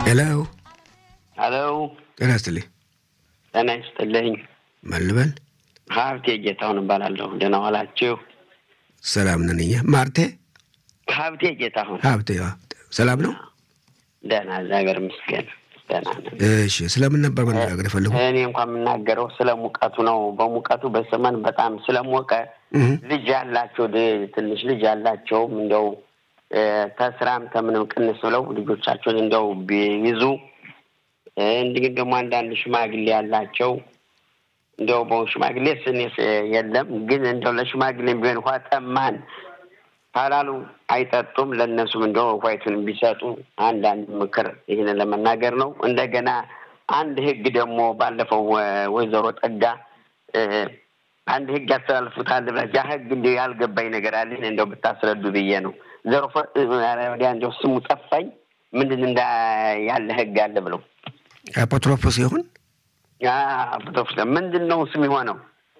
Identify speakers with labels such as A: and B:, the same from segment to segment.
A: ሄሎ
B: ሄሎ
A: ጤና ይስጥልኝ።
B: ጤና ይስጥልኝ።
A: ማን ልበል?
B: ሀብቴ ጌታሁን እባላለሁ። ደህና ዋላችሁ?
A: ሰላም ነን እኛ። ማርቴ
B: ሀብቴ ጌታሁን።
A: ሀብቴ ዋ፣ ሰላም ነው?
B: ደህና እግዚአብሔር ይመስገን ደህና ነን።
A: እሺ፣ ስለምን ነበር መነጋገር የፈለጉ?
B: እኔ እንኳን የምናገረው ስለ ሙቀቱ ነው። በሙቀቱ በሰመን በጣም ስለሞቀ ልጅ ያላቸው ድ- ትንሽ ልጅ ያላቸውም እንደው እ፣ ተስራም ከምንም ቅንስ ብለው ልጆቻቸውን እንደው ቢይዙ እ፣ እንዲሁም ደግሞ አንዳንድ ሽማግሌ ያላቸው እንደው በ ሽማግሌ ስኔስ የለም ግን እንደው ለሽማግሌ ቢሆን ውሃ ጠማን ካላሉ አይጠጡም። ለእነሱም እንደው ውሃይቱን ቢሰጡ አንዳንድ ምክር ይህን ለመናገር ነው። እንደገና አንድ ህግ ደግሞ ባለፈው ወ- ወይዘሮ ጠጋ እ፣ አንድ ህግ ያስተላልፉታል ብለህ ያ ህግ እንዲ ያልገባኝ ነገር አለኝ እንደው ብታስረዱ ብዬ ነው። ዘርፎ ወዲያ እንደው ስሙ ጠፋኝ። ምንድን እንዳ ያለ ህግ አለ ብለው
A: አፖትሮፖስ ይሁን
B: ፍቶፍ ምንድን ነው ስም የሆነው?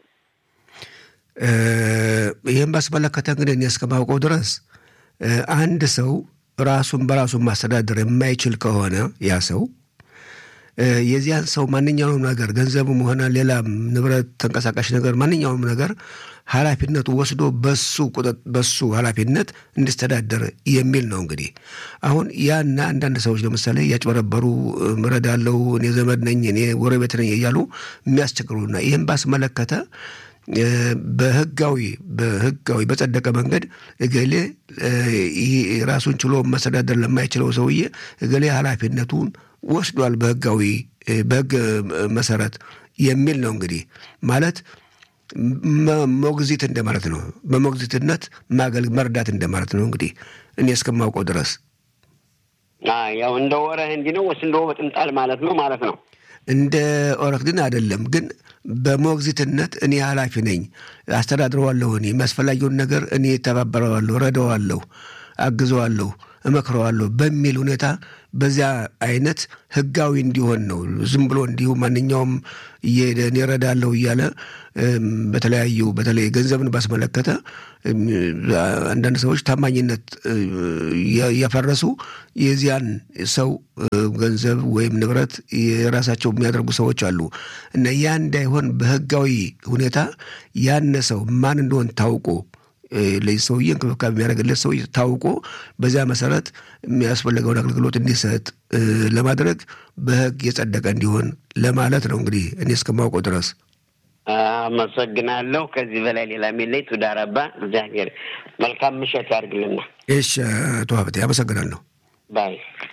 A: እ፣ ይህን ባስመለከተ እንግዲህ እኔ እስከማውቀው ድረስ እ፣ አንድ ሰው ራሱን በራሱን ማስተዳደር የማይችል ከሆነ ያ ሰው እ፣ የዚያን ሰው ማንኛውም ነገር ገንዘብም ሆነ ሌላም ንብረት፣ ተንቀሳቃሽ ነገር ማንኛውም ነገር ኃላፊነቱ ወስዶ በሱ ቁጥጥ በሱ ኃላፊነት እንዲስተዳደር የሚል ነው። እንግዲህ አሁን ያና አንዳንድ ሰዎች ለምሳሌ እያጭበረበሩ እረዳለሁ፣ እኔ ዘመድ ነኝ፣ እኔ ጎረቤት ነኝ እያሉ የሚያስቸግሩና ይህን ባስመለከተ እ፣ በህጋዊ በህጋዊ በጸደቀ መንገድ እገሌ እ፣ ይህ ራሱን ችሎ መስተዳደር ለማይችለው ሰውዬ እገሌ ኃላፊነቱን ወስዷል በህጋዊ እ፣ በህግ እ፣ መሰረት የሚል ነው። እንግዲህ ማለት መ- ሞግዚት እንደማለት ነው። በሞግዚትነት ማገል መርዳት እንደማለት ነው። እንግዲህ እኔ እስከማውቀው ድረስ
B: አ፣ ያው እንደ ወረህ እንዲህ ነው ወይስ እንደ ወጥምጣል ማለት ነው ማለት ነው?
A: እንደ ኦረት ግን አይደለም። ግን በሞግዚትነት እኔ ኃላፊ ነኝ፣ አስተዳድረዋለሁ፣ እኔ የሚያስፈላጊውን ነገር እኔ ተባበረዋለሁ፣ ረዳዋለሁ፣ አግዘዋለሁ፣ እመክረዋለሁ በሚል ሁኔታ በዚያ አይነት ህጋዊ እንዲሆን ነው። ዝም ብሎ እንዲሁ ማንኛውም እየሄደ እኔ እረዳለሁ እያለ እም፣ በተለያዩ በተለይ ገንዘብን ባስመለከተ እም፣ አንዳንድ ሰዎች ታማኝነት እ፣ እያ- እያፈረሱ የዚያን ሰው እ፣ ገንዘብ ወይም ንብረት የራሳቸው የሚያደርጉ ሰዎች አሉ እና ያ እንዳይሆን በህጋዊ ሁኔታ ያነ ሰው ማን እንደሆን ታውቆ እ፣ ለዚህ ሰውዬ እንክብካቤ የሚያደርግለት ሰው ታውቆ በዚያ መሰረት የሚያስፈልገውን አገልግሎት እንዲሰጥ እ፣ ለማድረግ በህግ የጸደቀ እንዲሆን ለማለት ነው። እንግዲህ እኔ እስከማውቀው ድረስ
B: አመሰግናለሁ። ከዚህ በላይ ሌላ የሚለይ ቱዳረባ እግዚአብሔር መልካም ምሸት ያድርግልና
A: እሺ፣ አቶ ሀብቴ አመሰግናለሁ።
B: ባይ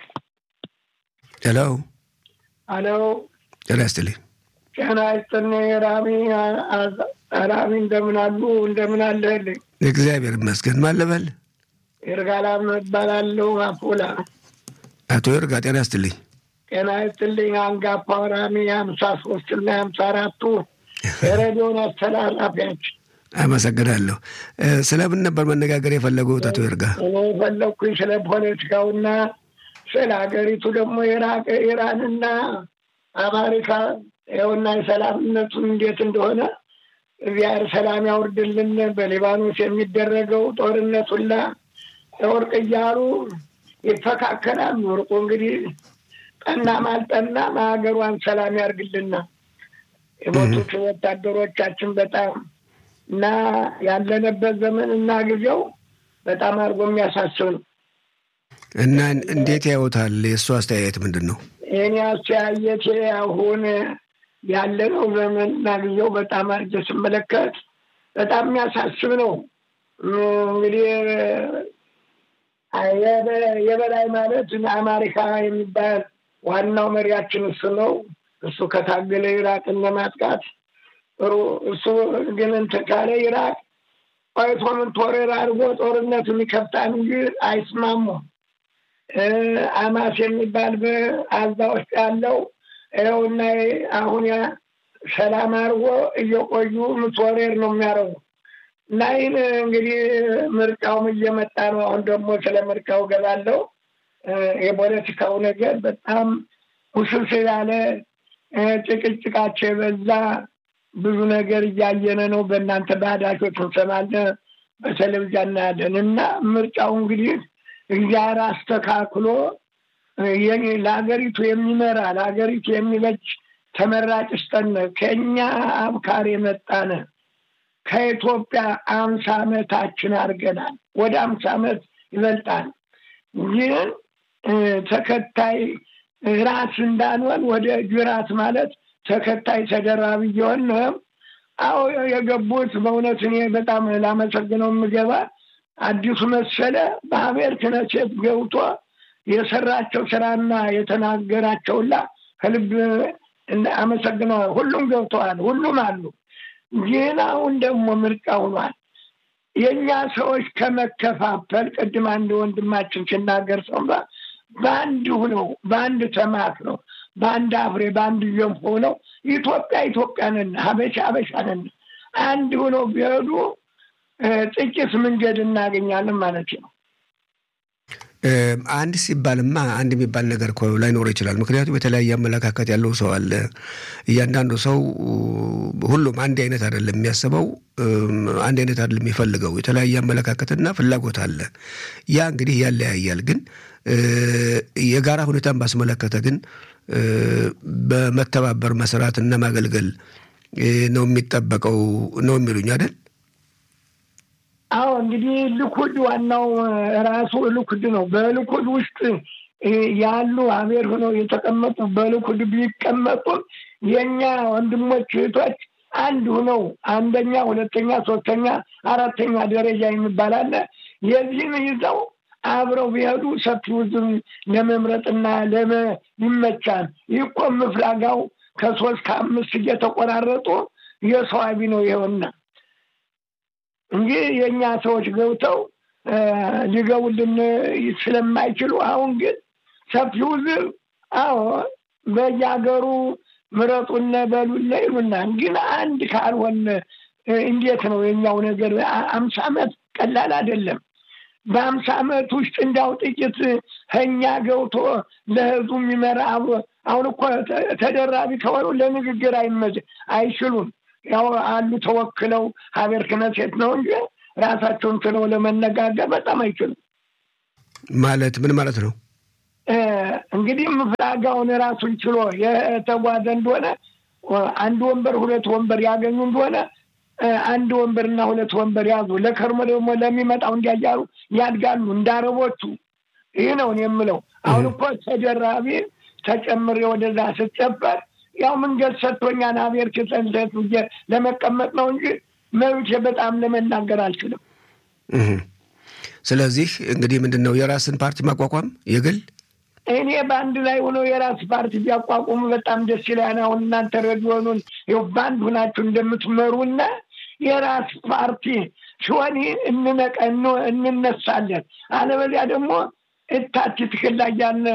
A: ሄሎ
C: አሎ
A: ጤና ይስጥልኝ።
C: ጤና ይስጥልኝ ራሚ ራሚ እንደምን አሉ እንደምን አለህልኝ
A: እግዚአብሔር ይመስገን። ማን ልበል?
C: ይርጋላም እባላለሁ አፖላ
A: አቶ ይርጋ ጤና ይስጥልኝ።
C: ጤና ይስጥልኝ አንጋፋው ራሚ ሀምሳ ሶስት እና ሀምሳ አራቱ የሬዲዮን አስተላላፊያችን
A: አመሰግናለሁ። እ፣ ስለምን ነበር መነጋገር የፈለጉት አቶ ይርጋ?
C: እኔ የፈለግኩኝ ስለ ፖለቲካውና ስለ ሀገሪቱ ደግሞ ኢራቅ ኢራንና አሜሪካ ይኸውና የሰላምነቱን እንዴት እንደሆነ እግዚአብሔር ሰላም ያውርድልን። በሊባኖስ የሚደረገው ጦርነት ሁላ እርቅ እያሉ ይፈካከላሉ። እርቁ እንግዲህ ጠናም አልጠናም ሀገሯን ሰላም ያርግልና የሞቱት ወታደሮቻችን በጣም እና ያለንበት ዘመን እና ጊዜው በጣም አድርጎ የሚያሳስብ ነው።
A: እና እንዴት ያዩታል? የእሱ አስተያየት ምንድን ነው?
C: እኔ አስተያየቴ አሁን ያለነው ዘመን እና ጊዜው በጣም አድርጌ ስመለከት በጣም የሚያሳስብ ነው። እንግዲህ የበ- የበላይ ማለት አሜሪካ የሚባል ዋናው መሪያችን እሱ ነው። እሱ ከታገለ ኢራቅን ለማጥቃት ጥሩ እሱ ግን እንትን ካለ ኢራቅ ቆይቶ ምን ቶሬር አድርጎ ጦርነቱን ይከፍታል እንጂ አይስማሙም። እ፣ አማስ የሚባል በአዛ ውስጥ ያለው ይኸውና አሁን ያ ሰላም አድርጎ እየቆዩ ምትወሬር ነው የሚያደርጉ እና ይህን እንግዲህ ምርጫውም እየመጣ ነው። አሁን ደግሞ ስለ ምርጫው ገባለው የፖለቲካው ነገር በጣም ውስብስብ ያለ እ፣ ጭቅጭቃቸው የበዛ ብዙ ነገር እያየነ ነው። በእናንተ ባህዳሾች እንሰማለን፣ በቴሌቪዥን እናያለን እና ምርጫው እንግዲህ እግዚአብሔር አስተካክሎ ለሀገሪቱ የሚመራ ለሀገሪቱ የሚበጅ ተመራጭ ስጠን። ከእኛ አብካር የመጣነ ከኢትዮጵያ አምሳ ዓመታችን አድርገናል። ወደ አምሳ ዓመት ይበልጣል። ግን ተከታይ ራስ እንዳንሆን ወደ ጅራት ማለት ተከታይ ተደራቢ እየሆን አዎ የገቡት በእውነት እኔ በጣም ላመሰግነው የምገባ አዲሱ መሰለ በሀሜር ክነሴት ገብቶ የሰራቸው ስራና የተናገራቸውላ ከልብ አመሰግነዋል። ሁሉም ገብተዋል፣ ሁሉም አሉ። ግን አሁን ደግሞ ምርጫ ሆኗል። የእኛ ሰዎች ከመከፋፈል ቅድም አንድ ወንድማችን ሲናገር ሰምባ በአንድ ሁነው በአንድ ተማት ነው በአንድ አፍሬ በአንድ ገንፎ ነው ኢትዮጵያ ኢትዮጵያ ነን፣ ሀበሻ ሀበሻ ነን። አንድ ሁነው ቢሄዱ ጥቂት መንገድ እናገኛለን ማለት ነው።
A: አንድ ሲባልማ አንድ የሚባል ነገር እኮ ላይኖር ይችላል። ምክንያቱም የተለያየ አመለካከት ያለው ሰው አለ። እያንዳንዱ ሰው ሁሉም አንድ አይነት አይደለም የሚያስበው፣ አንድ አይነት አይደለም የሚፈልገው። የተለያየ አመለካከትና ፍላጎት አለ። ያ እንግዲህ ያለያያል። ግን የጋራ ሁኔታን ባስመለከተ ግን በመተባበር መስራት እና ማገልገል ነው የሚጠበቀው ነው የሚሉኝ አይደል?
C: አዎ እንግዲህ ልኩድ ዋናው ራሱ ልኩድ ነው። በልኩድ ውስጥ ያሉ አሜር ሆነው የተቀመጡ በልኩድ ቢቀመጡም የእኛ ወንድሞች እህቶች አንድ ሆነው አንደኛ፣ ሁለተኛ፣ ሶስተኛ፣ አራተኛ ደረጃ የሚባል አለ። የዚህን ይዘው አብረው ቢሄዱ ሰፊው ህዝብ ለመምረጥና ለመ ይመቻል። ይህ እኮ ምፍላጋው ከሶስት ከአምስት እየተቆራረጡ የሰው አቢ ነው ይኸውና እንጂ የእኛ ሰዎች ገብተው ሊገቡልን ስለማይችሉ አሁን ግን ሰፊው ህዝብ አዎ በየሀገሩ ምረጡነ በሉነ ይሉናል። ግን አንድ ካልሆን እንዴት ነው የኛው ነገር? አምሳ ዓመት ቀላል አይደለም። በአምሳ ዓመት ውስጥ እንዳው ጥቂት ከኛ ገብቶ ለህዝቡ የሚመራ አብሮ አሁን እኮ ተደራቢ ከሆኑ ለንግግር አይመች አይችሉም። ያው አሉ ተወክለው ሀገር ክነሴት ነው እንጂ ራሳቸውን ችለው ለመነጋገር በጣም አይችሉም።
A: ማለት ምን ማለት ነው?
C: እንግዲህ ምፍላጋውን ራሱን ችሎ የተጓዘ እንደሆነ አንድ ወንበር ሁለት ወንበር ያገኙ እንደሆነ አንድ ወንበርና ሁለት ወንበር ያዙ። ለከርሞ ደግሞ ለሚመጣው እንዲያያሩ ያድጋሉ እንዳረቦቹ። ይህ ነው የምለው። አሁን እኮ ተደራቢ ተጨምሬ ወደዛ ስጨበር ያው መንገድ ሰጥቶኛን አቤር ክሰንሰት ለመቀመጥ ነው እንጂ መብቴ በጣም ለመናገር አልችልም።
A: ስለዚህ እንግዲህ ምንድን ነው የራስን ፓርቲ ማቋቋም የግል
C: እኔ በአንድ ላይ ሆኖ የራስ ፓርቲ ቢያቋቁሙ በጣም ደስ ይላል። አሁን እናንተ ሬዲዮኑን ይኸው በአንድ ሁናችሁ እንደምትመሩና የራስ ፓርቲ ሲሆን እንነቀ እንነሳለን። አለበዚያ ደግሞ እታች ትክል ላይ ያለ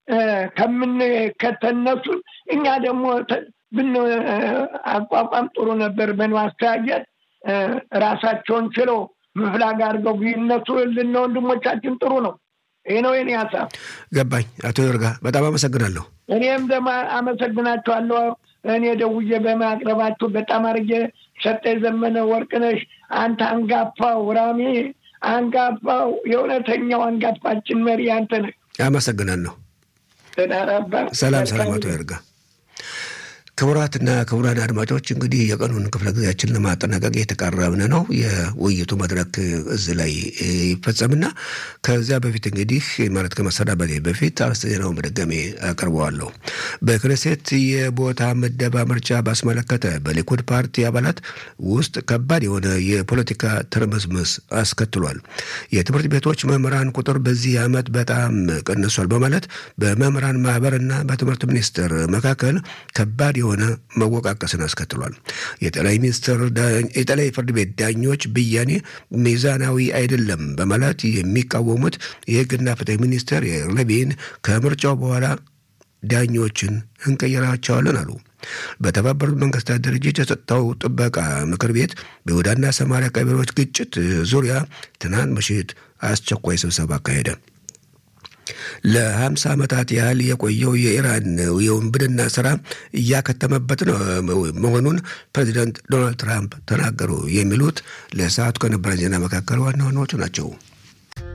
C: ከምንከተነሱን እኛ ደግሞ ብን አቋቋም ጥሩ ነበር። በማስተያየት ራሳቸውን ችለው ምፍላግ አድርገው ቢነሱ ልና ወንድሞቻችን ጥሩ ነው። ይህ ነው የኔ ሀሳብ።
A: ገባኝ። አቶ ይርጋ በጣም አመሰግናለሁ።
C: እኔም ደግሞ አመሰግናቸዋለሁ። እኔ ደውዬ በማቅረባችሁ በጣም አድርጌ ሰጠ ዘመነ ወርቅነሽ፣ አንተ አንጋፋው ራሚ አንጋፋው የእውነተኛው አንጋፋችን መሪ አንተ ነህ።
A: አመሰግናለሁ።
C: ተዳራባ
A: ሰላም ሰላም። አቶ ይርጋ ክቡራትና ክቡራን አድማጮች እንግዲህ የቀኑን ክፍለ ጊዜያችን ለማጠናቀቅ የተቃረብን ነው። የውይይቱ መድረክ እዚህ ላይ ይፈጸምና ከዚያ በፊት እንግዲህ ማለት ከመሰናበቴ በፊት አርዕስተ ዜናውን በድጋሜ አቀርበዋለሁ። በክነሴት የቦታ ምደባ ምርጫ ባስመለከተ በሊኩድ ፓርቲ አባላት ውስጥ ከባድ የሆነ የፖለቲካ ትርምስምስ አስከትሏል። የትምህርት ቤቶች መምህራን ቁጥር በዚህ ዓመት በጣም ቀንሷል በማለት በመምህራን ማህበርና በትምህርት ሚኒስቴር መካከል ከባድ የሆነ መወቃቀስን አስከትሏል። የጠቅላይ ሚኒስትር የጠቅላይ ፍርድ ቤት ዳኞች ብያኔ ሚዛናዊ አይደለም በማለት የሚቃወሙት የሕግና ፍትህ ሚኒስትር ሌቪን ከምርጫው በኋላ ዳኞችን እንቀይራቸዋለን አሉ። በተባበሩት መንግስታት ድርጅት የጸጥታው ጥበቃ ምክር ቤት በይሁዳና ሰማሪያ ቀበሌዎች ግጭት ዙሪያ ትናንት ምሽት አስቸኳይ ስብሰባ አካሄደ። ለሀምሳ ዓመታት ያህል የቆየው የኢራን የውንብድና ስራ እያከተመበት መሆኑን ፕሬዚዳንት ዶናልድ ትራምፕ ተናገሩ። የሚሉት ለሰዓቱ ከነበረን ዜና መካከል ዋና ዋናዎቹ ናቸው።